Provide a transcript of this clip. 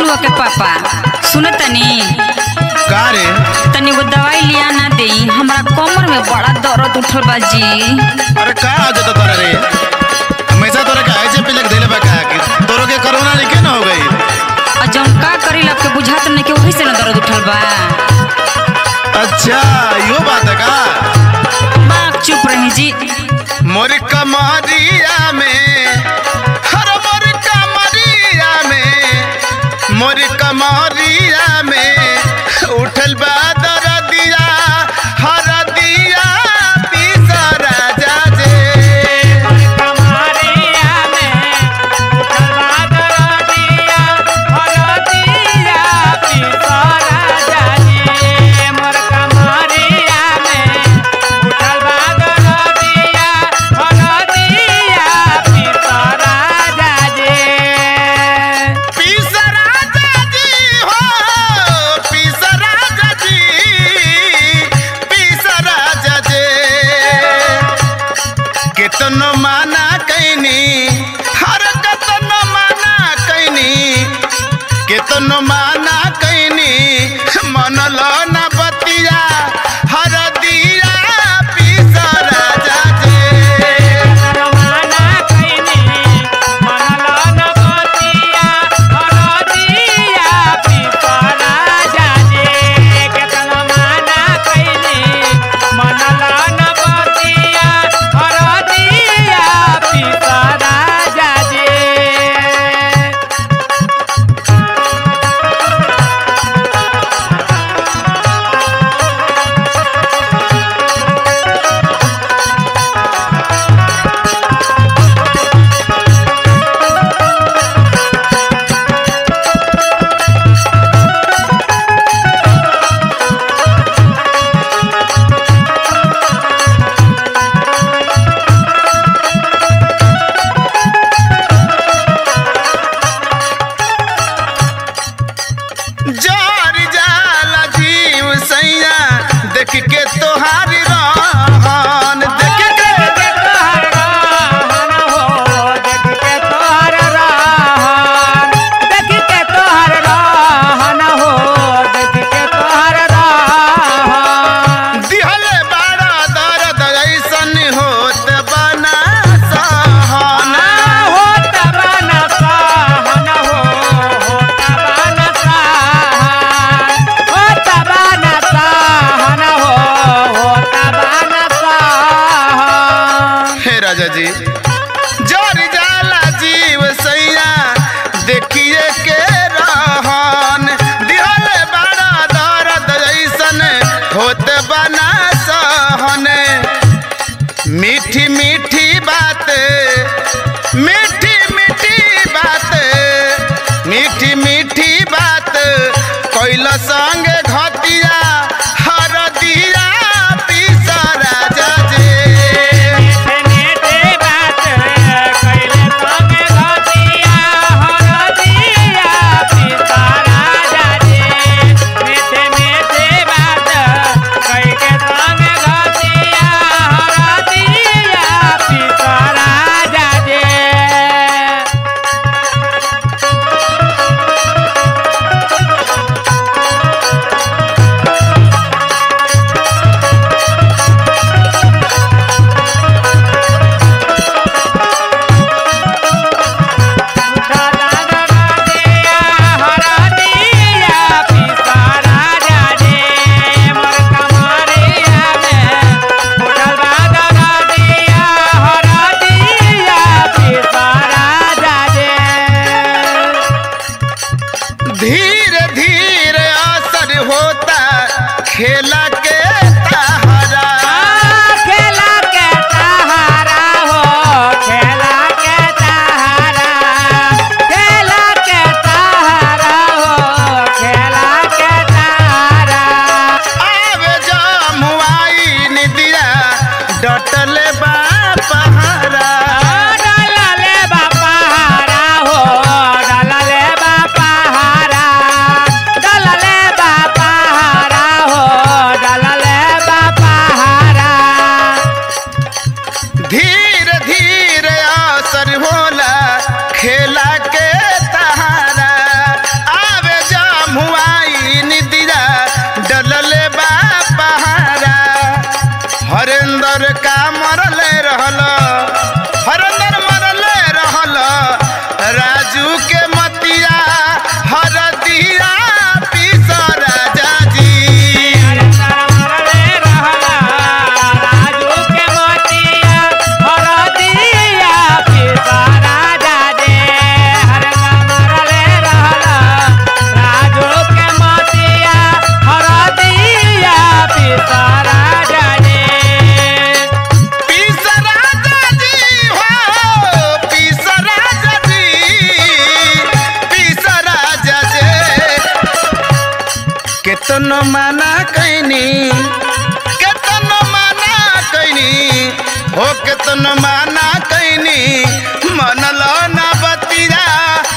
बबलुआ के पापा सुन तनी का रे तनी वो दवाई लिया ना दे हमरा कमर में बड़ा दर्द उठल बा जी अरे का आ जाता तोरा रे हमेशा तोरा का ऐसे पिलक देले बा का कि तोरो के कोरोना नहीं न हो गई और जौन का करी आपके बुझात नहीं कि वही से ना दर्द उठल बा अच्छा यो बात है का बाप चुप रही जी मोर कमरिया में हर मोर कमरिया में मोर कमरिया में उठल बा दरदिया हर दिया पीसा राजा जे कमरिया में उठलवा दरदिया हरदिया पिसरा जाजी मोर कमरिया में उठलवा दरदिया हरदिया पिसरा जाजी पीसा राजा जी हो पीसा राजा जी पीसा राजा जे केतनो माना कैनी हर कतनो माना कैनी केतनो माना कैनी मन लो न बतिया हर दिया पीसा राजा जे रवाना कइनी मनला नवतिया हरदिया पिसरा जाजे केतन माना कइनी मनला नवतिया हरदिया पिसरा जाजे जार जाला जीव सैया देख के तोहार रहन देख के देख के तोहर रहन हो देख के तोहर रहन देख के तोहर रहन हो देख के तोहर रहन दिहले बड़ा दर्द ऐसन होत बना सहन होत बन सहन हो होत बन सहन होत बन सहन हो होत बन सहन हे राजा जी जार जाला जीव सैया देखिए के रहन दिहले बड़ा दर्द ऐसन होत बना सहन मीठी मीठी बात मीठी मीठी बात मीठी मीठी बात कैल संग घतिया हर दिया पीसा राजा जे मीठे मीठे बात कैले संगे घटिया हरदिया पिसारा जाजे मीठे मीठे बात कैके संगे घटिया हरदिया पिसारा जाजे धीरे धीरे असर होता खेला के तहरा खेला के सहारा हो खेला के सहारा खेला के सहारा हो खेला के सहारा आवे जमुआई निदिया डटल बा पहरा डलले बापा हारा हो डलले बापा हारा डलले बापा हारा हो केतनो माना कैनी केतनो माना कैनी हो केतनो माना कैनी मनलो ना बतिया